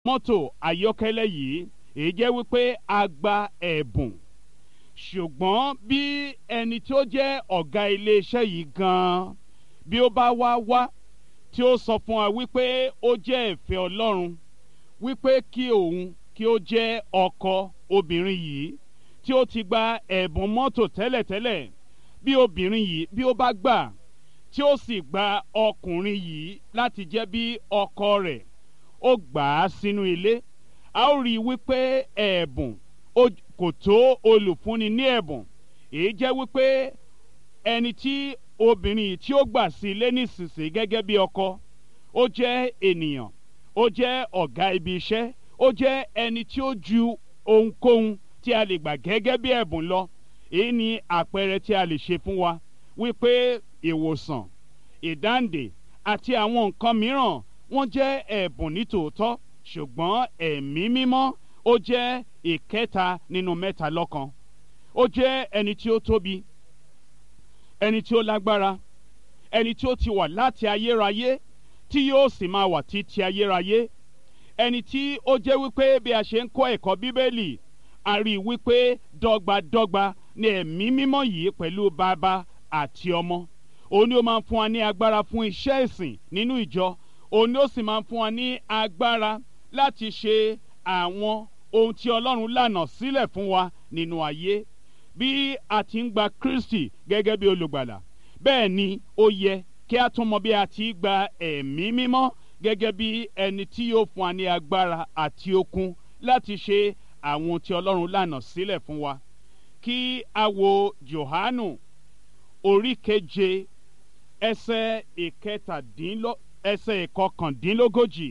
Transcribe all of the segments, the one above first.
mọ́tò ayọ́kẹ́lẹ́ yìí èyí jẹ́ wípé a gba ẹ̀bùn ṣùgbọ́n bí ẹni tí ó jẹ́ ọ̀gá iléeṣẹ́ yìí gan-an bí ó bá wá wá tí ó sọ fún wa wípé ó jẹ́ ìfẹ́ ọlọ́run wípé kí òun kí ó jẹ́ ọkọ obìnrin yìí tí ó ti gba ẹ̀bùn mọ́tò tẹ́lẹ̀tẹ́lẹ̀ bí obìnrin yìí bí ó bá gbà tí ó sì gba ọkùnrin yìí láti jẹ́ bí ọkọ rẹ̀ ó gbà á sínú ilé a ó rí i wípé ẹ̀bùn kò tó olùfúnni ní ẹ̀bùn èyí jẹ́ wípé ẹni tí obìnrin yìí tí ó gbà sí ilé nísinsìnyí gẹ́gẹ́ bí ọkọ ó jẹ́ ènìyàn ó jẹ́ ọ̀gá ibi iṣẹ́ ó jẹ́ ẹni tí ó ju ohunkóhun tí a lè gbà gẹ́gẹ́ bí ẹ̀bùn lọ èyí ni àpẹẹrẹ tí a lè ṣe fún wa wípé ìwòsàn ìdáǹdè àti àwọn nǹkan mìíràn wọ́n jẹ́ ẹ̀bùn nítòótọ́ ṣùgbọ́n ẹ̀mí mímọ́ ó jẹ́ ìkẹta nínú mẹ́ta lọ́kan ó jẹ́ ẹni tí ó tóbi ẹni tí ó lágbára ẹni tí ó ti wà láti ayérayé tí yóò sì máa wà títí ayérayé ẹni tí ó jẹ́ wípé bí a ṣe ń kọ́ ẹ̀kọ́ bíbélì a rí i wípé dọ́gbadọ́gba ni ẹ̀mí mímọ́ yìí pẹ̀lú bàbá àti ọmọ òun ni ó máa ń fún wa ní agbára fún iṣẹ́ ìsìn nínú ìjọ òun ni ó sì máa ń fún wa ní agbára láti ṣe àwọn ohun tí ọlọ́run lànà sílẹ̀ fún wa nínú ayé bí a ti ń gba kristi gẹ́gẹ́ bí olùgbàlà bẹ́ẹ̀ ni ó yẹ kí a tún mọ bí a ti gba ẹ̀mí mímọ́ gẹ́gẹ́ bí ẹni tí yóò fún wa ní agbára àti okun láti ṣe àwọn ohun tí ọlọ́run lànà sílẹ̀ fún wa kí a wo johanu orí keje ẹsẹ̀ ìkẹtàdínlọ ẹsẹ̀ ìkọkàndínlógójì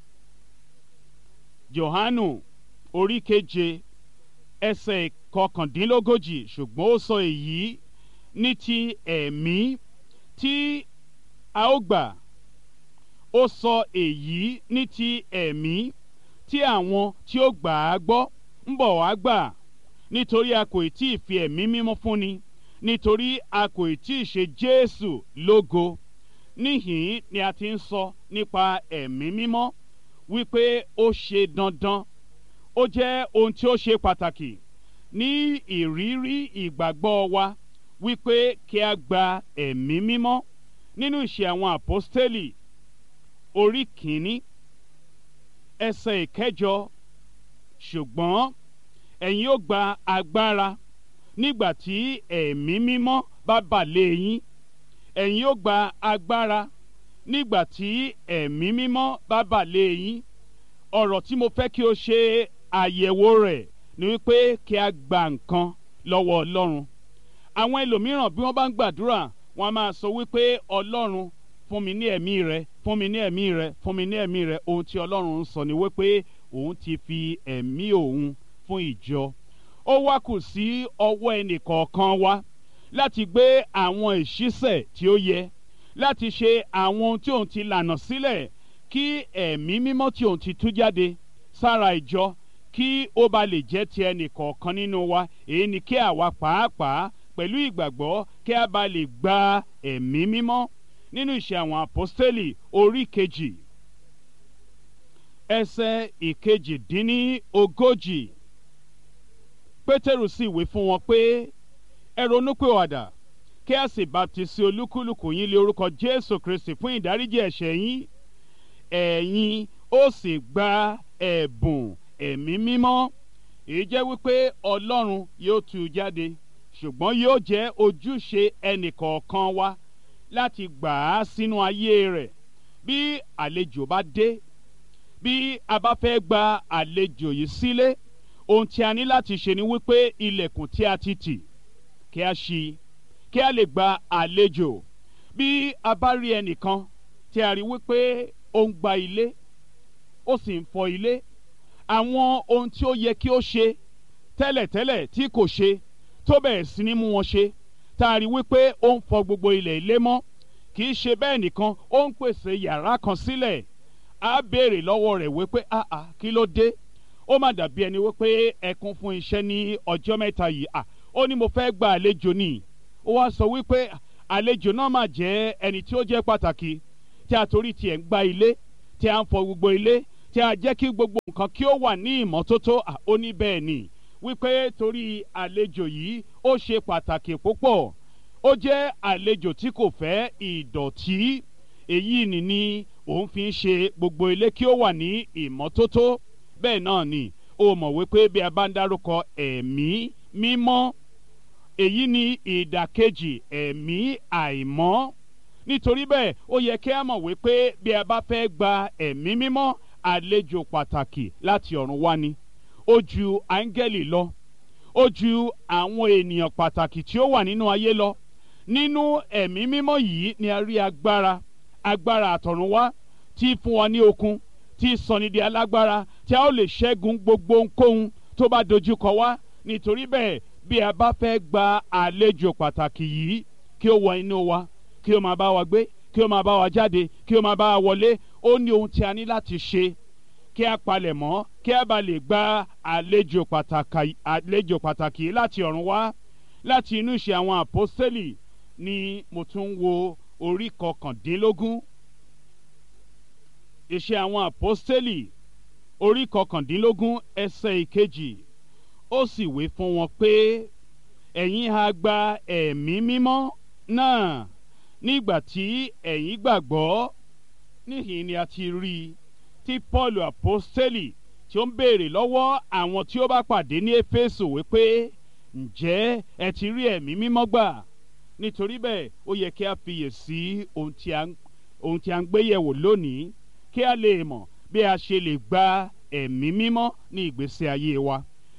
johanu orí keje ẹsẹ̀ ìkọkàndínlógójì ṣùgbọ́n ó sọ èyí ní ti ẹ̀mí tí a ó gbà ó sọ èyí ní ti ẹ̀mí tí àwọn tí ó gbà á gbọ́ ń bọ̀ wá gbà nítorí a kò tí ì fi ẹ̀mí mímọ́ fúnni nítorí a kò tí ì ṣe jésù lógo níhìn ni a ti ń sọ nípa ẹ̀mí mímọ́ wípé ó ṣe dandan ó jẹ́ ohun tí ó ṣe pàtàkì ní ìrírí ìgbàgbọ́ wa wípé kí a gba ẹ̀mí mímọ́ nínú ìṣe àwọn àpọ́stélì orí kìíní ẹsẹ̀ ìkẹjọ ṣùgbọ́n ẹ̀yin ó gba agbára nígbà tí ẹ̀mí mímọ́ bá bà lé yín ẹ̀yin ó gba agbára nígbà tí ẹ̀mí mímọ́ bá bà lé yín ọ̀rọ̀ tí mo fẹ́ kí o ṣe àyẹ̀wò rẹ̀ ni wípé kí a gba nǹkan lọ́wọ́ ọlọ́run àwọn ẹlòmíràn bí wọ́n bá ń gbàdúrà wọ́n á máa sọ wípé ọlọ́run fún mi ní ẹ̀mí rẹ fún mi ní ẹ̀mí rẹ fún mi ní ẹ̀mí rẹ ohun tí ọlọ́run ń sọ ni wípé òun ti fi ẹ̀mí òun fún ìjọ ó wá kù sí ọwọ́ ẹnì kọ̀ọ̀kan wa láti gbé àwọn ìṣísẹ̀ tí ó yẹ láti ṣe àwọn ohun tí òun ti lànà sílẹ̀ kí ẹ̀mí mímọ́ tí òun ti tú jáde sára ìjọ kí ó ba lè jẹ́ ti ẹnì kọ̀ọ̀kan nínú wa èyí ni kí àwa pàápàá pẹ̀lú ìgbàgbọ́ kí a bá lè gba ẹ̀mí mímọ́ nínú ìṣe àwọn àpọ́stélì orí kejì ẹsẹ̀ ìkejì-dín-ní ogójì pétérù sì wí fún wọn pé ẹ ronúpìwàdà kí a sì baptisi olúkúlùkù yín lé orúkọ jésù kristi fún ìdáríjì ẹ̀ṣẹ̀ yín ẹ̀yin ó sì gba ẹ̀bùn ẹ̀mí mímọ́ èyí jẹ́ wípé ọlọ́run yóò tú u jáde ṣùgbọ́n yóò jẹ́ ojúṣe ẹnìkọ̀ọ̀kan wa láti gbà á sínú ayé rẹ̀ bí àlejò bá dé bí a bá fẹ́ gba àlejò yìí sílé ohun tí a ní láti ṣe ni wípé ilẹ̀kùn tí a ti tì kí a ṣí kí a lè gba àlejò bí a bá rí ẹnìkan tí a rí wípé ó ń gba ilé ó sì ń fọ ilé àwọn ohun tí ó yẹ kí ó ṣe tẹ́lẹ̀tẹ́lẹ̀ tí kò ṣe tó bẹ̀rẹ̀ sí ní mú wọn ṣe tá a rí wípé ó ń fọ gbogbo ilẹ̀ ilé mọ́ kì í ṣe bẹ́ẹ̀ nìkan ó ń pèsè yàrá kan sílẹ̀ á béèrè lọ́wọ́ rẹ̀ wípé àà kí ló dé ó má dàbí ẹni wípé ẹkún fún iṣẹ́ ní ọjọ́ mẹ́ta yìí à ó ní mo fẹ́ gba àlejò ni ó wá sọ wípé àlejò náà mà jẹ́ ẹni tí ó jẹ́ pàtàkì tí a torí tiẹ̀ ń gba ilé tí a ń fọ gbogbo ilé tí a jẹ́ kí gbogbo nǹkan kí ó wà ní ìmọ́tótó ó ní bẹ́ẹ̀ ni wípé torí àlejò yìí ó ṣe pàtàkì púpọ̀ ó jẹ́ àlejò tí kò fẹ́ ìdọ̀tí èyí ni ni òun fi ń ṣe gbogbo ilé kí ó wà ní ìmọ́tótó bẹ́ẹ̀ náà ni ó mọ̀ wípé bí a bá ń dárúkọ ẹ̀mí mímọ́ èyí ni ìdàkejì ẹ̀mí àìmọ́ nítorí bẹ́ẹ̀ ó yẹ kí a mọ̀ wípé bí a bá fẹ́ gba ẹ̀mí mímọ́ àlejò pàtàkì láti ọ̀run wá ni ó ju áńgẹ́lì lọ ó ju àwọn ènìyàn pàtàkì tí ó wà nínú ayé lọ nínú ẹ̀mí mímọ́ yìí ni a rí agbára agbára àtọ̀runwá tí fún wa ní okun tí sọni di alágbára tí a ó lè ṣẹ́gun gbogbo ohunkóhun tó bá dojúkọ wá nítorí bẹ́ẹ̀ bí a bá fẹ́ gba àlejò pàtàkì yìí kí ó wọ inú wa kí ó máa bá wa gbé kí ó máa bá wa jáde kí ó máa bá wa wọlé ó ní ohun tí a ní láti ṣe kí a palẹ̀ mọ́ kí a bá lè gba àlejò pàtàkì àlejò pàtàkì láti ọ̀run wá láti inú ìṣe àwọn àpọ́sítélì ni mo tún wo orí kọkàndínlógún ìṣe àwọn àpọ́sítélì orí kọkàndínlógún ẹsẹ̀ ìkejì ó sì wí fún wọn pé ẹ̀yin ha gba ẹ̀mí mímọ́ náà nígbà tí ẹ̀yin gbàgbọ́ níhìn ni a ti rí i tí paul apostoli tí ó ń béèrè lọ́wọ́ àwọn tí ó bá pàdé ní éfésù wípé ǹjẹ́ ẹ ti rí ẹ̀mí mímọ́ gbà nítorí bẹ́ẹ̀ ó yẹ kí a fiyè sí ohun tí a ń gbé yẹ̀wò lónìí kí a lè mọ̀ bí a ṣe lè gba ẹ̀mí mímọ́ ní ìgbésí ayé wa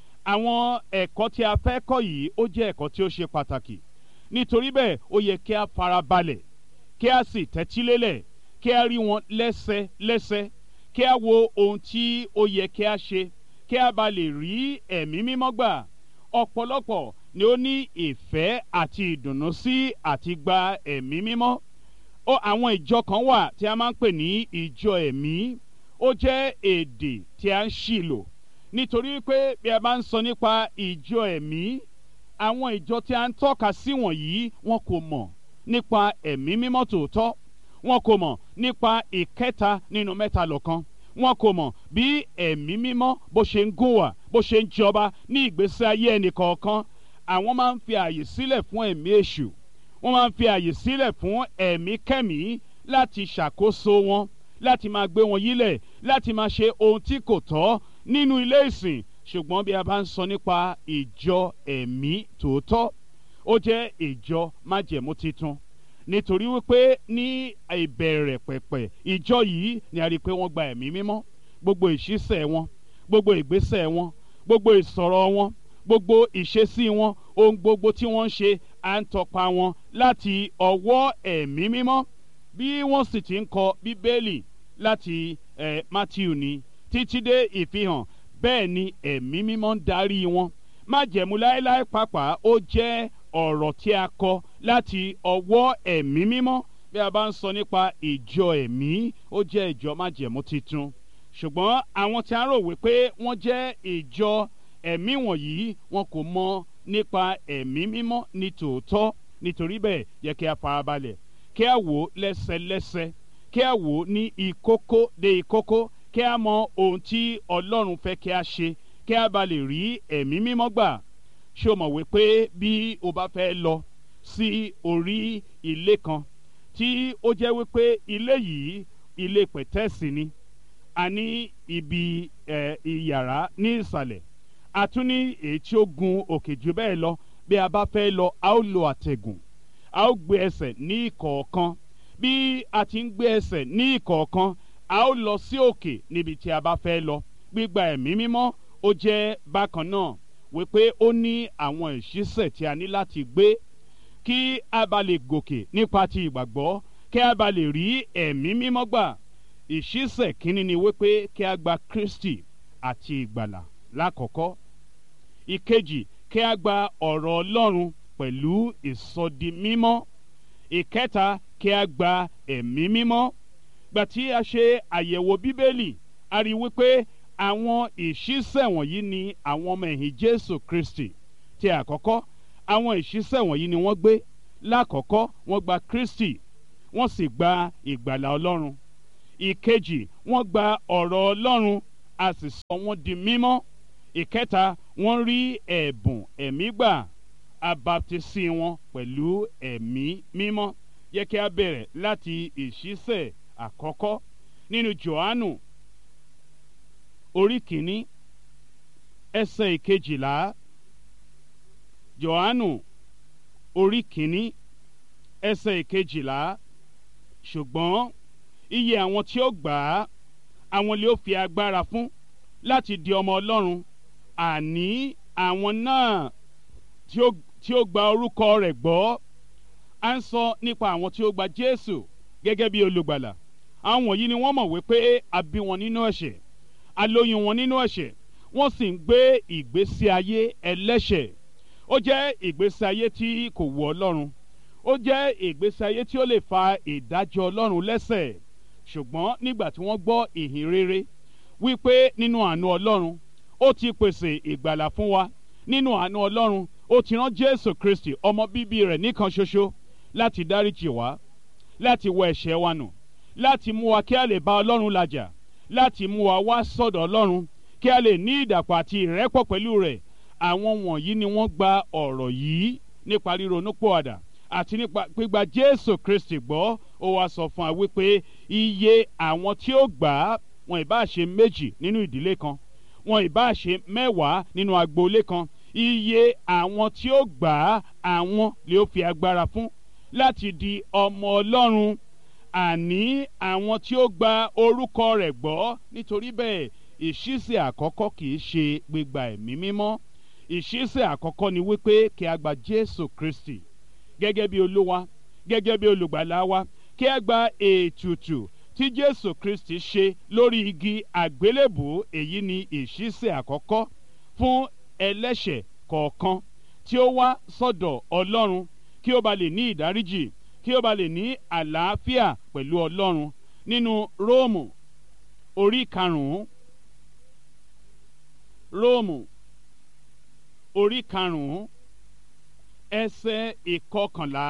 àwọn ẹ̀kọ́ tí a fẹ́ kọ́ yìí ó jẹ́ ẹ̀kọ́ tí ó ṣe pàtàkì nítorí bẹ́ẹ̀ ó yẹ kí a farabalẹ̀ kí a sì tẹ́tílélẹ̀ kí a rí wọn lẹ́sẹlẹ́sẹ kí a wo ohun tí ó yẹ kí a ṣe kí a bá lè rí ẹ̀mí mímọ́ gbà ọ̀pọ̀lọpọ̀ ni ó ní ìfẹ́ àti ìdùnnú sí àti gba ẹ̀mí mímọ́ ó àwọn ìjọ kan wà tí a máa ń pè ní ìjọ ẹ̀mí ó jẹ́ èdè tí a ń ṣì lò nítorí pé bí a bá ń sọ nípa ìjọ ẹ̀mí àwọn ìjọ tí a ń tọ́ka sí wọ̀nyí wọn kò mọ̀ nípa ẹ̀mí mímọ́ tòótọ́ wọn kò mọ̀ nípa ìkẹta nínú mẹ́ta lọ́kan wọn kò mọ̀ bí ẹ̀mí mímọ́ bó ṣe ń gùn wà bó ṣe ń jọba ní ìgbésí ayé ẹnìkọ̀ọ̀kan àwọn máa ń fi àyè sílẹ̀ fún ẹ̀mí èṣù wọ́n máa ń fi àyè sílẹ̀ fún ẹ̀mí kẹ́mí láti ṣàkóso wọn láti máa gbé wọn yílẹ̀ láti máa ṣe ohun tí kò tọ́ nínú ilé ìsìn ṣùgbọ́n bí a bá ń sọ nípa ìjọ ẹ̀mí tòótọ́ ó jẹ́ ìjọ májẹ̀mú titun nítorí wípé ní ìbẹ̀rẹ̀ pẹ̀pẹ̀ ìjọ yìí ni a rí i pé wọ́n gba ẹ̀mí mímọ́ gbogbo ìṣísẹ̀ wọn gbogbo ìgbésẹ̀ wọn gbogbo ìsọ̀rọ̀ wọn gbogbo ìṣesí wọn ohun gbogbo tí wọ́n ń ṣe à ń tọpa wọn láti ọwọ́ ẹ̀mí mímọ́ bí wọ́n sì ti ń kọ bíbélì láti eh, matthew ni títí dé ìfihàn bẹ́ẹ̀ ni ẹ̀mí mímọ́ ń darí wọn májẹ̀mú láéláé pàápàá ó jẹ́ ọ̀rọ̀ tí a kọ láti ọwọ́ ẹ̀mí mímọ́ bí a bá ń sọ nípa ìjọ ẹ̀mí ó jẹ́ ìjọ májẹ̀mú titun ṣùgbọ́n àwọn tí a rò wípé wọ́n jẹ́ ìjọ ẹ̀mí wọ̀nyí wọn kò mọ nípa ẹ̀mí mímọ́ ní tòótọ́ nítorí bẹ́ẹ̀ yẹ kí a farabalẹ̀ kí a wò ó lẹ́sẹlẹ́sẹ kí a wò ó ní ìkókó dé ìkókó kí a mọ ohun tí ọlọ́run fẹ́ kí a ṣe kí a bá lè rí ẹ̀mí mímọ́ gbà ṣé o mọ̀ wípé bí o bá fẹ́ lọ sí orí ilé kan tí ó jẹ́ wípé ilé yìí ilé pẹ̀tẹ́ẹ̀sì ni a ní ibi ẹ̀ ìyàrá ní ìsàlẹ̀ a tún ní èyí tí ó gun òkè jù bẹ́ẹ̀ lọ bí a bá fẹ́ lọ a ó lo àtẹ̀gùn a ó gbé ẹsẹ̀ ní ìkọ̀ọ̀kan bí a ti ń gbé ẹsẹ̀ ní ìkọ̀ọ̀kan a ó lọ sí òkè níbi tí a bá fẹ́ lọ gbígba ẹ̀mí mímọ́ ó jẹ́ bákan náà wípé ó ní àwọn ìṣísẹ̀ tí a ní láti gbé kí a bá lè gòkè nípa ti ìgbàgbọ́ kí a bá lè rí ẹ̀mí mímọ́ gbà ìṣísẹ̀ kínní ni wípé kí a gba Kristi àti ìgbàlà lákọ̀ọ́kọ́ ìkejì kí a gba ọ̀rọ̀ Ọlọ́run pẹ̀lú ìsọdi mímọ́ ìkẹta kí a gba ẹ̀mí mímọ́ gbà tí a ṣe àyẹ̀wò bíbélì a rí wípé àwọn ìṣísẹ̀ wọ̀nyí ni àwọn ọmọ ẹ̀yìn Jésù Kristi ti àkọ́kọ́ àwọn ìṣísẹ̀ wọ̀nyí ni wọ́n gbé lákọ̀ọ́kọ́ wọ́n gba Kristi wọ́n sì gba ìgbàlà Ọlọ́run ìkejì wọ́n gba ọ̀rọ̀ ọlọ́run a sì sọ wọ́n di mímọ́ ìkẹta wọ́n rí ẹ̀bùn ẹ̀mí gbà abaptisi wọn pẹ̀lú ẹ̀mí mímọ́ yẹ kí a bẹ̀rẹ̀ láti ìṣísẹ̀ àkọ́kọ́ nínú johannu orí kìíní ẹsẹ̀ ìkejìlá johannu orí kìíní ẹsẹ̀ ìkejìlá ṣùgbọ́n iye àwọn tí ó gbà á àwọn lè ó fi agbára fún láti di ọmọ ọlọ́run àní àwọn náà tí ó tí ó gba orúkọ rẹ̀ gbọ́ à ń sọ nípa àwọn tí ó gba jésù gẹ́gẹ́ bí olùgbàlà àwọn wọ̀nyí ni wọ́n mọ̀ wípé a bí wọn nínú ẹ̀ṣẹ̀ a lóyún wọn nínú ẹ̀ṣẹ̀ wọ́n sì ń gbé ìgbésí ayé ẹlẹ́ṣẹ̀ ó jẹ́ ìgbésí ayé tí kò wù ọlọ́run ó jẹ́ ìgbésí ayé tí ó lè fa ìdájọ́ ọlọ́run lẹ́sẹ̀ ṣùgbọ́n nígbà tí wọ́n gbọ́ ìhìn rere wípé nínú àánú ọlọ́run ó ti pèsè ìgbàlà fún wa nínú àánú ọlọ́run ó ti rán jésù kristi ọmọ bíbí rẹ̀ nìkan ṣoṣo láti dáríjì wá láti wọ ẹ̀ṣẹ̀ wa nù láti mú wa kí a lè bá ọlọ́run làjà láti mú wa wá sọ́dọ̀ ọlọ́run kí a lè ní ìdàpọ̀ àti ìrẹ́pọ̀ pẹ̀lú rẹ̀ àwọn wọ̀nyí ni wọ́n gba ọ̀rọ̀ yìí nípa ríronúpìwàdà àti nípa gbígba jésù kristi gbọ́ ó wá sọ fún wa wípé iye àwọn tí ó gbà á wọn ìbá ṣe méjì nínú ìdílé kan wọn ìbá ṣe mẹ́wàá nínú agboolé kan iye àwọn tí ó gbà á àwọn lè ó fi agbára fún láti di ọmọ ọlọ́run àní àwọn tí ó gba orúkọ rẹ̀ gbọ́ nítorí bẹ́ẹ̀ ìṣísẹ̀ àkọ́kọ́ kì í ṣe gbígba ẹ̀mí mímọ́ ìṣísẹ̀ àkọ́kọ́ ni wípé kí a gba jésù kristi gẹ́gẹ́ bí olúwa gẹ́gẹ́ bí olùgbàlà wa kí a gba ètùtù tí jésù kristi ṣe lórí igi àgbélébù èyí ni ìṣísẹ̀ àkọ́kọ́ fún ẹlẹ́ṣẹ̀ kọ̀ọ̀kan tí ó wá sọ́dọ̀ ọlọ́run kí ó ba lè ní ìdáríjì kí ó ba lè ní àlàáfíà pẹ̀lú ọlọ́run nínú róòmù orí karùn-ún róòmù orí karùn-ún ẹsẹ̀ ìkọkànlá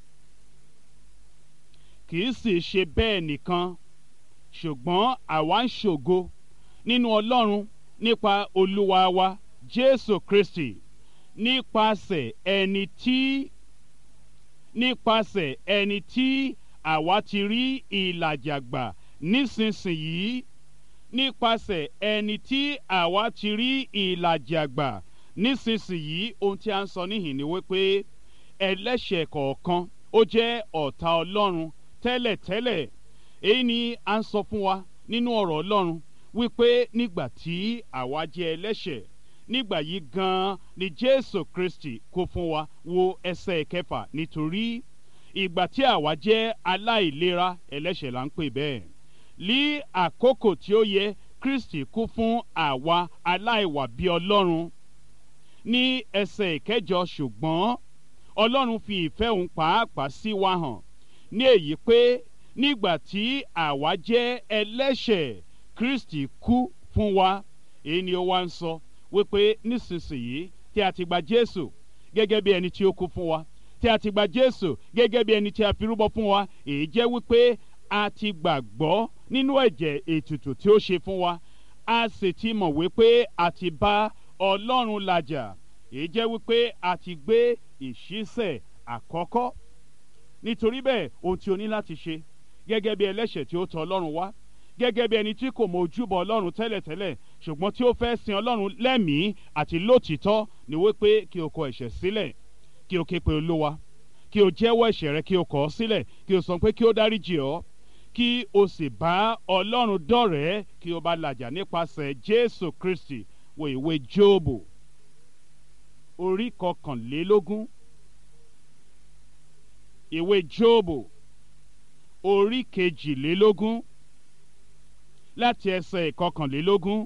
kì í sì ṣe bẹ́ẹ̀ nìkan ṣùgbọ́n àwa ń ṣògo nínú ọlọ́run nípa olúwa wa jésù kristi nípasẹ̀ ẹni tí nípasẹ̀ ẹni tí àwa ti rí ìlàjà gbà nísinsìnyí nípasẹ̀ ẹni tí àwa ti rí ìlàjà gbà nísinsìnyí ohun tí a ń sọ níhìn ni wípé ẹlẹ́ṣẹ̀ kọ̀ọ̀kan ó jẹ́ ọ̀tá ọlọ́run tẹ́lẹ̀tẹ́lẹ̀ èyí ni a ń sọ fún wa nínú ọ̀rọ̀ ọlọ́run wípé nígbà tí àwa jẹ́ ẹlẹ́ṣẹ̀ nígbà yìí gan-an ni jésù kristi kó fún wa wo ẹsẹ̀ kẹfà nítorí ìgbà tí àwa jẹ́ aláìlera ẹlẹ́ṣẹ̀ là ń pè bẹ́ẹ̀ ní àkókò tí ó yẹ kristi kú fún àwa aláìwà bí ọlọ́run ní ẹsẹ̀ ìkẹjọ ṣùgbọ́n ọlọ́run fi ìfẹ́ òun pàápàá sí wa hàn ní èyí pé nígbà tí àwa jẹ́ ẹlẹ́ṣẹ̀ kristi kú fún wa èyí ni ó wá ń sọ wípé nísinsìnyí tí a ti gba jésù gẹ́gẹ́ bí ẹni tí ó kú fún wa tí a ti gba jésù gẹ́gẹ́ bí ẹni tí a fi rúbọ fún wa èyí jẹ́ wípé a ti gbàgbọ́ nínú ẹ̀jẹ̀ ètùtù tí ó ṣe fún wa a sì ti mọ̀ wípé a ti bá ọlọ́run làjà èyí jẹ́ wípé a ti gbé ìṣísẹ̀ àkọ́kọ́ nítorí bẹ́ẹ̀ ohun tí o ní láti ṣe gẹ́gẹ́ bí ẹlẹ́ṣẹ̀ tí ó tọ̀ ọlọ́run wá gẹ́gẹ́ bí ẹni tí kò mọ ojúbọ ọlọ́run tẹ́lẹ̀tẹ́lẹ̀ ṣùgbọ́n tí ó fẹ́ sin ọlọ́run lẹ́mìí àti lótìítọ́ ni wípé kí o kọ ẹ̀ṣẹ̀ sílẹ̀ kí o ké pe olúwa kí o jẹ́wọ́ ẹ̀ṣẹ̀ rẹ kí o kọ̀ ọ́ sílẹ̀ kí o sọ pé kí o dáríjì ọ́ kí o sì bá ọlọ́run dọ̀rẹ́ kí o bá làjà nípasẹ̀ jésù kristi wo ìwé jóòbù orí kọkànlélógún ìwé jóòbù orí kejìlélógún láti ẹsẹ̀ ìkọkànlélógún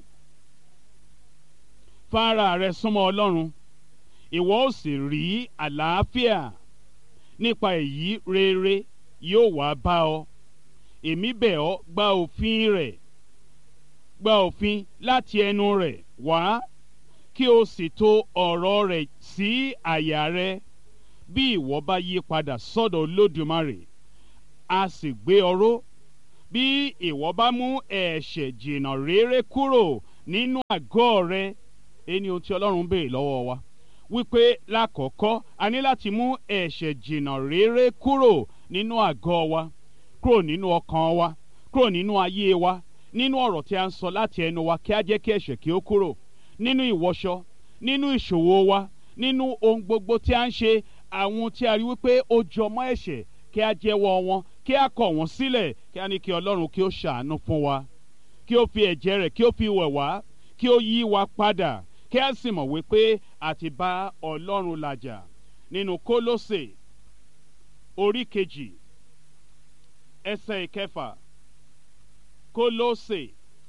fara rẹ súnmọ́ ọlọ́run ìwọ ó sì rí àlàáfíà nípa èyí rere yóò wá bá ọ èmi bẹ̀ ọ́ gba òfin rẹ̀ gba òfin láti ẹnu rẹ̀ wá kí o sì tò ọ̀rọ̀ rẹ̀ sí àyà rẹ bí ìwọ bá yí padà sọ́dọ̀ olódùmarè a sì gbé ọ ró bí ìwọ bá mú ẹ̀ṣẹ̀ jìnnà réré kúrò nínú àgọ́ rẹ ẹni ohun tí ọlọ́run béèrè lọ́wọ́ wa wípé lákọ̀ọ́kọ́ a ní láti mú ẹ̀ṣẹ̀ jìnnà réré kúrò nínú àgọ́ wa kúrò nínú ọkàn wa kúrò nínú ayé wa nínú ọ̀rọ̀ tí a ń sọ láti ẹnu wa kí a jẹ́ kí ẹ̀ṣẹ̀ kí ó kúrò nínú ìwọṣọ nínú ìṣòwò wa nínú ohun gbogbo tí a ń ṣe àwọn tí a rí wípé ó jọmọ́ ẹ̀ṣẹ̀ kí a jẹ́wọ́ wọn kí a kọ̀ wọ́n sílẹ̀ kí a ní kí ọlọ́run kí ó ṣàánú fún wa kí ó fi ẹ̀jẹ̀ rẹ̀ kí ó fi wẹ̀ wá kí ó yí wa padà kí a sì mọ̀ wípé a ti bá ọlọ́run làjà nínú kólósè orí kejì ẹsẹ̀ ìkẹfà kólósè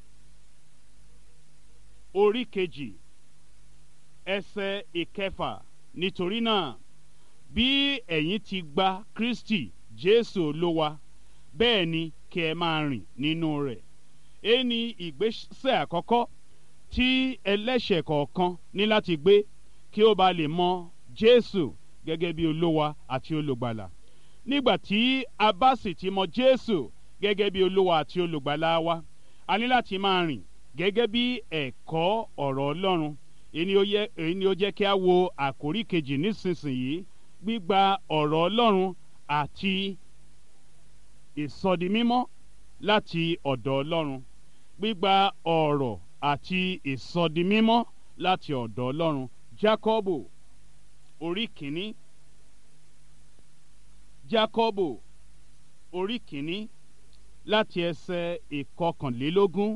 orí kejì ẹsẹ̀ ìkẹfà nítorí náà bí ẹ̀yin ti gba kristi jésù olúwa bẹ́ẹ̀ ni kí ẹ máa rìn nínú rẹ̀ èyí ni ìgbésẹ̀ àkọ́kọ́ tí ẹlẹ́ṣẹ̀ kọ̀ọ̀kan ní láti gbé kí ó ba lè mọ jésù gẹ́gẹ́ bí olúwa àti olùgbàlà nígbà tí a bá sì ti mọ jésù gẹ́gẹ́ bí olúwa àti olùgbàlà wa a ní láti máa rìn gẹ́gẹ́ bí ẹ̀kọ́ ọ̀rọ̀ ọlọ́run èyí ni ó jẹ́ kí a wo àkórí kejì nísinsìnyí gbígba ọ̀rọ̀ ọlọ́run àti ìsọdimímọ́ láti ọ̀dọ̀ ọlọ́run gbígba ọ̀rọ̀ àti ìsọdimímọ́ láti ọ̀dọ̀ ọlọ́run jákọ́bù orí kìíní jákọ́bù orí kìíní láti ẹsẹ̀ ìkọkànlélógún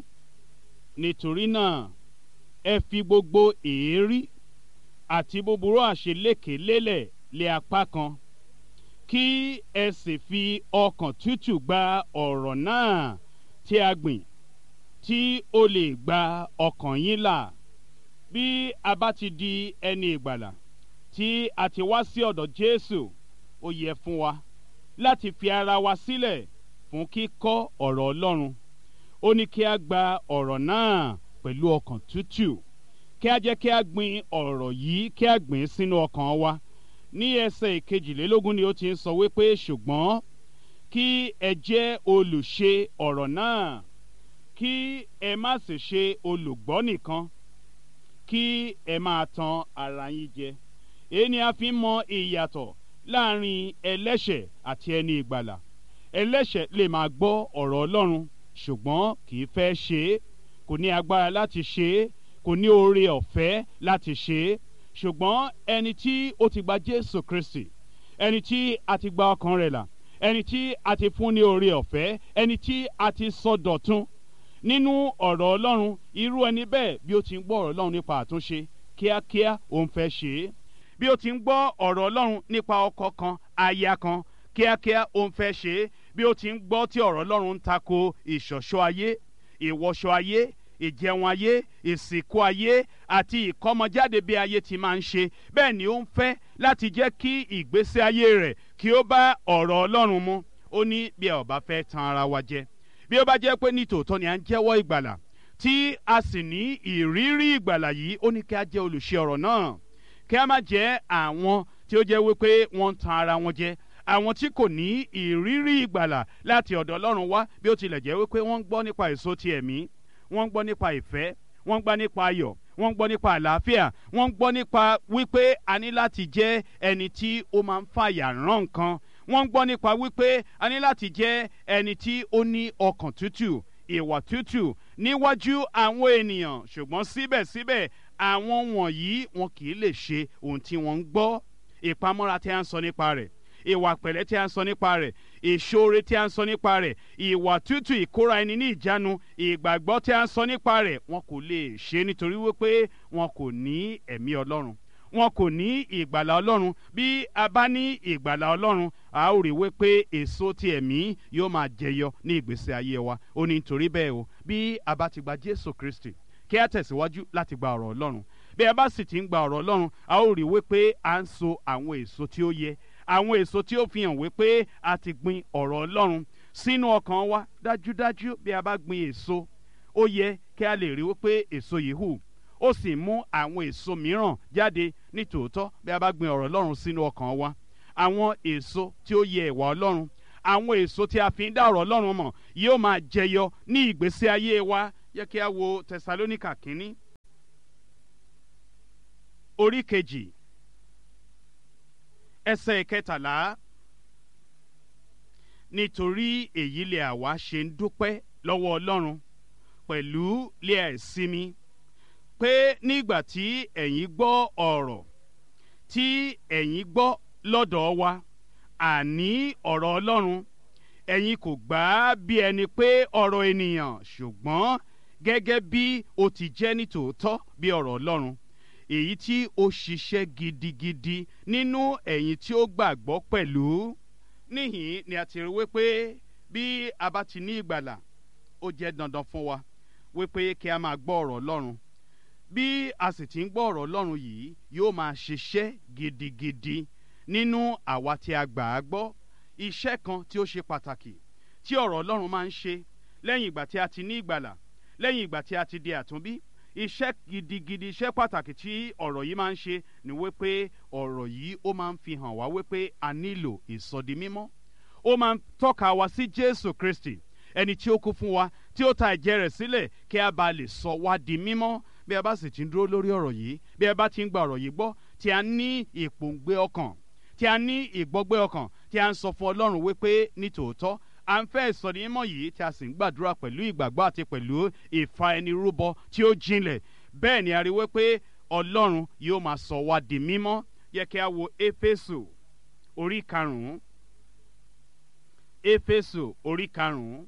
nítorí náà ẹ fi gbogbo èérí àti búburú àṣeléke lélẹ̀ lé apá kan kí ẹ sì fi ọkàn tútù gba ọ̀rọ̀ náà tí a gbìn tí ó lè gba ọkàn yín là bí a bá ti di ẹni ìgbàlà tí a ti wá sí ọ̀dọ̀ Jésù ó yẹ fún wa láti fi ara wa sílẹ̀ fún kíkọ́ ọ̀rọ̀ Ọlọ́run ó ní kí a gba ọ̀rọ̀ náà pẹ̀lú ọkàn tútù kí a jẹ́ kí a gbin ọ̀rọ̀ yìí kí a gbìn sínú ọkàn wa ní ẹsẹ̀ ìkejìlélógún ni ó ti ń sọ wípé ṣùgbọ́n kí ẹ jẹ́ olùṣe ọ̀rọ̀ náà kí ẹ má sì ṣe olùgbọ́ nìkan kí ẹ máa tan ara yín jẹ èyí ni a fi ń mọ ìyàtọ̀ láàrin ẹlẹ́ṣẹ̀ àti ẹni ìgbàlà ẹlẹ́ṣẹ̀ lè máa gbọ́ ọ̀rọ̀ Ọlọ́run ṣùgbọ́n kì í fẹ́ ṣe é kò ní agbára láti ṣe é kò ní oore ọ̀fẹ́ láti ṣe é ṣùgbọ́n ẹni tí ó ti gba Jésù Kristi ẹni tí a ti gba ọkàn rẹ̀ là ẹni tí a ti fún ní oore ọ̀fẹ́ ẹni tí a ti sọ dọ̀tun nínú ọ̀rọ̀ Ọlọ́run irú ẹni bẹ́ẹ̀ bí ó ti ń gbọ́ ọ̀rọ̀ Ọlọ́run nípa àtúnṣe kíákíá òun fẹ́ ṣe é bí ó ti ń gbọ́ ọ̀rọ̀ Ọlọ́run nípa ọkọ kan aya kan kíákíá òun fẹ́ ṣe é bí ó ti ń gbọ́ tí ọ̀rọ̀ Ọlọ́run ń tako ìṣọ̀ṣọ́ ayé ìwọṣọ ayé ìjẹun ayé ìsìnkú ayé àti ìkọ́mọjáde bí ayé ti máa ń ṣe bẹ́ẹ̀ ni ó ń fẹ́ láti jẹ́ kí ìgbésí ayé rẹ̀ kí ó bá ọ̀rọ̀ Ọlọ́run mu ó ní bí ẹ ò bá fẹ́ tan ara wa jẹ bí ó bá jẹ́ pé ní tòótọ́ ni à ń jẹ́wọ́ ìgbàlà tí a sì ní ìrírí ìgbàlà yìí ó ní kí a jẹ́ olùṣe ọ̀rọ̀ náà kí a má jẹ́ àwọn tí ó jẹ́ wípé wọ́n ń tan ara wọn jẹ àwọn tí kò ní ìrírí ìgbàlà láti ọ̀dọ̀ Ọlọ́run wá bí ó tilẹ̀ jẹ́ wípé wọ́n ń gbọ́ nípa èso ti ẹ̀mí wọ́n ń gbọ́ nípa ìfẹ́ wọ́n ń gbọ́ nípa ayọ̀ wọ́n ń gbọ́ nípa àlàáfíà wọ́n ń gbọ́ nípa wípé a ní láti jẹ́ ẹni tí ó máa ń fàyà rán nǹkan wọ́n ń gbọ́ nípa wípé a ní láti jẹ́ ẹni tí ó ní ọkàn tútù ìwà tútù níwájú àwọn ènìyàn ṣùgbọ́n síbẹ̀síbẹ̀ àwọn wọ̀nyí wọn kì í lè ṣe ohun tí wọ́n ń gbọ́ ìpamọ́ra tí a ń sọ nípa rẹ̀ ìwà pẹ̀lẹ́ tí a ń sọ nípa rẹ̀ ìṣoore tí a ń sọ nípa rẹ̀ ìwà tútù ìkóra ẹni ní ìjánu ìgbàgbọ́ tí a ń sọ nípa rẹ̀ wọn kò lè ṣe nítorí wípé wọn kò ní ẹ̀mí ọlọ́run wọn kò ní ìgbàlà ọlọ́run bí a bá ní ìgbàlà ọlọ́run a ó rí wípé èso ti ẹ̀mí yóò máa jẹyọ ní ìgbésí ayé wa ó ní nítorí bẹ́ẹ̀ o bí a bá ti gba Jésù Kristi kí a tẹ̀síwájú láti gba ọ̀rọ̀ ọlọ́run bí a bá sì ti ń gba ọ̀rọ̀ ọlọ́run a ó rí wípé à ń so àwọn èso tí ó yẹ àwọn èso tí ó fi hàn wípé a ti gbin ọ̀rọ̀ Ọlọ́run sínú ọkàn wa dájúdájú bí a bá gbin èso ó yẹ kí a lè rí wípé èso yìí hù ó sì mú àwọn èso mìíràn jáde nítòótọ́ bí a bá gbin ọ̀rọ̀ Ọlọ́run sínú ọkàn wa àwọn èso tí ó yẹ ìwà Ọlọ́run àwọn èso tí a fi ń dá ọ̀rọ̀ ọlọ́run mọ̀ yóò máa jẹyọ ní ìgbésí ayé wa yẹ kí a wo tẹsalónìkà kínní orí kejì ẹsẹ̀ kẹtàlá nítorí èyí lè àwa ṣe ń dúpẹ́ lọ́wọ́ ọlọ́run pẹ̀lú lé àìsinmi pé nígbà tí ẹ̀yin gbọ́ ọ̀rọ̀ tí ẹ̀yin gbọ́ lọ́dọ̀ wa àní ọ̀rọ̀ ọlọ́run ẹ̀yin kò gbà á bí ẹni pé ọ̀rọ̀ ènìyàn ṣùgbọ́n gẹ́gẹ́ bí ó ti jẹ́ nítòótọ́ bí ọ̀rọ̀ ọlọ́run èyí tí ó ṣiṣẹ́ gidigidi nínú ẹ̀yin tí ó gbàgbọ́ pẹ̀lú níhìn ni a ti rí wípé bí a bá ti ní ìgbàlà ó jẹ́ dandan fún wa wípé kí a máa gbọ́ ọ̀rọ̀ ọlọ́run bí a sì ti ń gbọ́ ọ̀rọ̀ ọlọ́run yìí yóò máa ṣiṣẹ́ gidigidi nínú àwa tí a gbà á gbọ́ iṣẹ́ kan tí ó ṣe pàtàkì tí ọ̀rọ̀ ọlọ́run máa ń ṣe lẹ́yìn ìgbà tí a ti ní ìgbàlà lẹ́yìn ìgbà tí a ti di àtúnbí iṣẹ́ gidigidi iṣẹ́ pàtàkì tí ọ̀rọ̀ yìí máa ń ṣe ni wípé ọ̀rọ̀ yìí ó máa ń fi hàn wá wípé a nílò ìsọdi mímọ́ ó máa ń tọ́ka wa sí Jésù Kristi ẹni tí ó kú fún wa tí ó ta ẹ̀jẹ̀ rẹ̀ sílẹ̀ kí a bá lè sọ wá di mímọ́ bí a bá sì ti ń dúró lórí ọ̀rọ̀ yìí bí a bá ti ń gba ọ̀rọ̀ yìí gbọ́ tí a ní ìpòǹgbẹ ọkàn tí a ní ìgbọ́gbẹ́ ọkàn tí a ń sọ fún Ọlọ́run wípé nítòótọ́ à ń fẹ́ ìsọ̀rí mímọ́ yìí tí a sì ń gbàdúrà pẹ̀lú ìgbàgbọ́ àti pẹ̀lú ìfa ẹni rúbọ tí ó jinlẹ̀ bẹ́ẹ̀ ni a rí wípé Ọlọ́run yóò máa sọ wá di mímọ́ yẹ kí a wo Éfésù orí karùn-ún Éfésù orí karùn-ún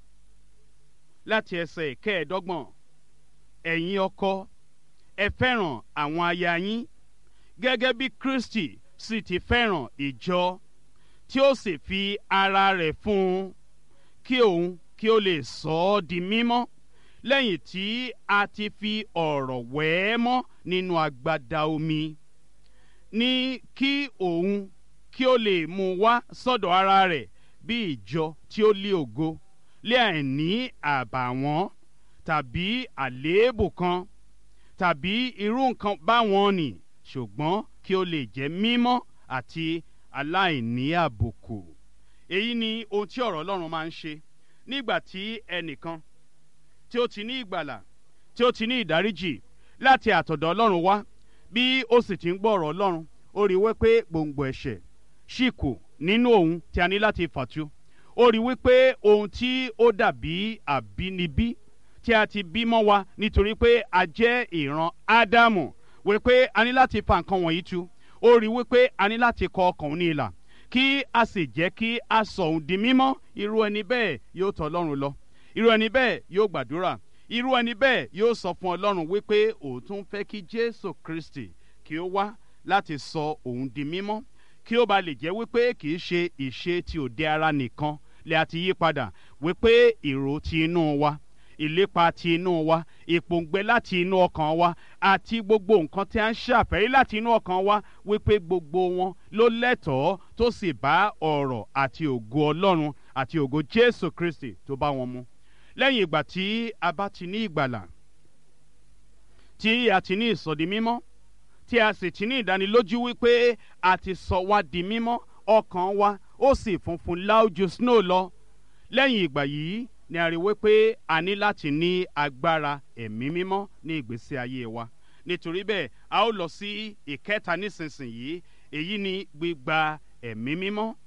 láti ẹsẹ̀ ìkẹẹ̀ẹ́dọ́gbọ̀n ẹ̀yin ọkọ ẹ fẹ́ràn àwọn aya yín gẹ́gẹ́ bí Kristi sì ti fẹ́ràn ìjọ tí ó sì fi ara rẹ̀ fún un kí òun kí ó lè sọ ọ́ di mímọ́ lẹ́yìn tí a ti fi ọ̀rọ̀ wẹ̀ ẹ́ mọ́ nínú agbada omi ní kí òun kí ó lè mú wá sọ́dọ̀ ara rẹ̀ bí ìjọ tí ó lé ògo lé àìní àbàwọ́n tàbí àléébù kan tàbí irú nǹkan báwọn nì ṣùgbọ́n kí ó lè jẹ́ mímọ́ àti aláìní àbùkù. èyí ni ohun tí ọ̀rọ̀ Ọlọ́run máa ń ṣe nígbà tí ẹnìkan tí ó ti ní ìgbàlà tí ó ti ní ìdáríjì láti àtọ̀dọ̀ Ọlọ́run wá bí ó sì ti ń gbọ́ ọ̀rọ̀ Ọlọ́run ó rí wípé gbòǹgbò ẹ̀ṣẹ̀ ṣì kù nínú òun tí a ní láti fàtú ó rí wípé ohun tí ó dàbí àbínibí tí a ti bí mọ́ wa nítorí pé a jẹ́ ìran Ádámù wípé a ní láti fa nǹkan wọ̀nyí tu ó rí wípé a ní láti kọ ọkàn òun ní ìlà kí a sì jẹ́ kí a sọ òun di mímọ́ irú ẹni bẹ́ẹ̀ yóò tọ̀ Ọlọ́run lọ irú ẹni bẹ́ẹ̀ yóò gbàdúrà irú ẹni bẹ́ẹ̀ yóò sọ fún Ọlọ́run wípé òun tún fẹ́ kí Jésù Kristi kí ó wá láti sọ òun di mímọ́ kí ó ba lè jẹ́ wípé kì í ṣe ìṣe ti òde ara nìkan lè àti yí padà wípé èrò ti inú wa ìlépa ti inú wa ìpòǹgbẹ láti inú ọkàn wa àti gbogbo nǹkan tí a ń ṣàfẹ́rí láti inú ọkàn wa wípé gbogbo wọn ló lẹ́tọ̀ọ́ tó sì bá ọ̀rọ̀ àti ògo Ọlọ́run àti ògo Jésù Kristi tó bá wọn mu lẹ́yìn ìgbà tí a bá ti ní ìgbàlà tí a ti ní ìsọdi mímọ́ tí a sì ti ní ìdánilójú wípé a ti sọ wá di mímọ́ ọkàn wa ó sì funfun láójú snow lọ lẹ́yìn ìgbà yìí ni a rí wípé a ní láti ní agbára ẹ̀mí mímọ́ ní ìgbésí ayé wa nítorí bẹ́ẹ̀ a ó lọ sí ìkẹta nísinsìnyí èyí ni gbígba ẹ̀mí mímọ́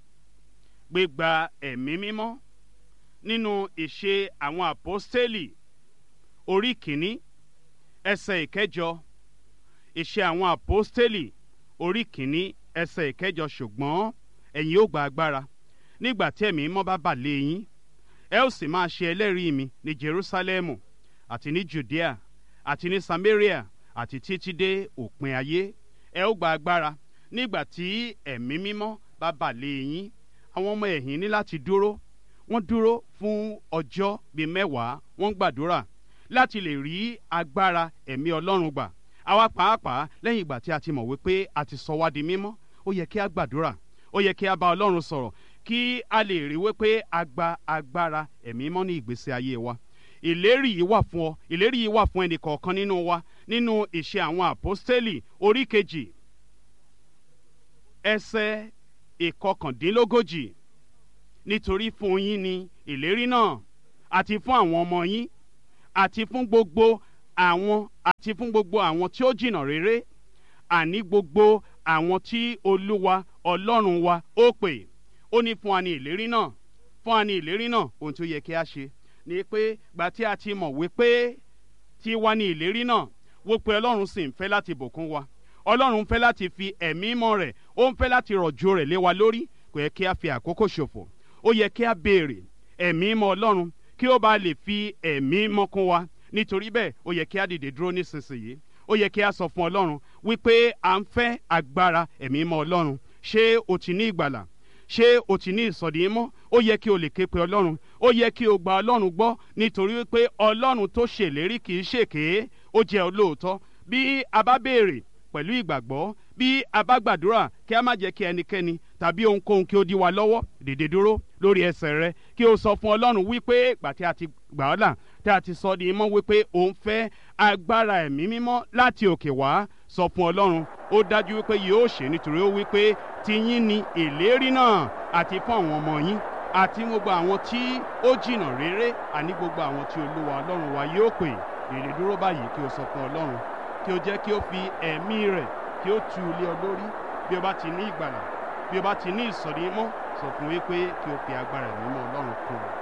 gbígba ẹ̀mí mímọ́ nínú ìṣe àwọn àpọ́stélì orí kìíní ẹsẹ̀ ìkẹjọ ìṣe àwọn àpọ́stélì orí kìíní ẹsẹ̀ ìkẹjọ ṣùgbọ́n ẹ̀yin ó gba agbára nígbà tí ẹ̀mí mímọ́ bá bà lé yín ẹ ó sì máa ṣe ẹlẹ́rìí mi ní Jerúsálẹ́mù àti ní Judea àti ní Samaria àti títí dé òpin ayé ẹ ó gba agbára nígbà tí ẹ̀mí mímọ́ bá bà lé yín àwọn ọmọ ẹ̀yìn ní láti dúró wọ́n dúró fún ọjọ́ bíi mẹ́wàá wọ́n gbàdúrà láti lè rí agbára ẹ̀mí Ọlọ́run gbà àwa pàápàá lẹ́yìn ìgbà tí a ti mọ̀ wípé a ti sọ wá di mímọ́ ó yẹ kí a gbàdúrà ó yẹ kí a bá Ọlọ́run sọ̀rọ̀ kí a lè rí wípé a gba agbára ẹ̀mí mọ́ ní ìgbésí ayé wa ìlérí yìí wà fún ọ ìlérí yìí wà fún ẹnì kọ̀ọ̀kan nínú wa nínú ìṣe àwọn àpọ́stélì orí kejì ẹsẹ̀ ìkọkàndínlógójì nítorí fún yín ni ìlérí náà àti fún àwọn ọmọ yín àti fún gbogbo àwọn àti fún gbogbo àwọn tí ó jìnnà réré àní gbogbo àwọn tí olúwa ọlọ́run wa ó pè ó ní fún wa ní ìlérí náà fún wa ní ìlérí náà ohun tí ó yẹ kí a ṣe ni pé gbà tí a ti mọ̀ wípé tí wá ní ìlérí náà wó pé ọlọ́run sì ń fẹ́ láti bùkún wa ọlọ́run ń fẹ́ láti fi ẹ̀mí mọ́ rẹ̀ ó ń fẹ́ láti rọ̀jò rẹ̀ lé wa lórí kò yẹ kí a fi àkókò ṣòfò ó yẹ kí a béèrè ẹ̀mí mọ́ ọlọ́run kí ó bá lè fi ẹ̀mí mọ́ kún wa nítorí bẹ́ẹ̀ ó yẹ kí a dìde dúró nísinsìnyí ó yẹ kí a sọ fún ọlọ́run wípé à ń fẹ́ agbára ẹ̀mí mọ́ ọlọ́run ṣé o ti ní ìgbàlà ṣé o ti ní ìsọ̀dí mọ́ ó yẹ kí o lè ké pe ọlọ́run ó yẹ kí o gba ọlọ́run gbọ́ nítorí wípé ọlọ́run tó ṣèlérí kì í ṣèké ó jẹ́ olóòótọ́ bí a bá béèrè pẹ̀lú ìgbàgbọ́ bí a bá gbàdúrà kí a má jẹ́ kí ẹnikẹ́ni tàbí ohunkóhun kí ó dí wa lọ́wọ́ dìde dúró lórí ẹsẹ̀ rẹ kí o sọ fún ọlọ́run wípé ìgbà tí a ti gbà ọ́ là tí a ti sọ di mọ́ wípé o ń fẹ́ agbára ẹ̀mí mímọ́ láti òkè wá sọ fún ọlọ́run ó dájú wípé yóò ṣe nítorí ó wípé tiyín ni ìlérí náà àti fún àwọn ọmọ yín àti gbogbo àwọn tí ó jìnnà réré àní gbogbo àwọn tí olúwa ọlọ́run wa yóò pè dìde dúró báyìí kí o sọ fún ọlọ́run kí o jẹ́ kí o fi ẹ̀mí rẹ̀ kí o tu ilé ọ lórí bí o bá ti ní ìgbàlà bí o bá ti ní ìsọ̀rí mọ́ sọ fún wípé kí o fi agbára ẹ̀mí mọ́ ọlọ́run kún un.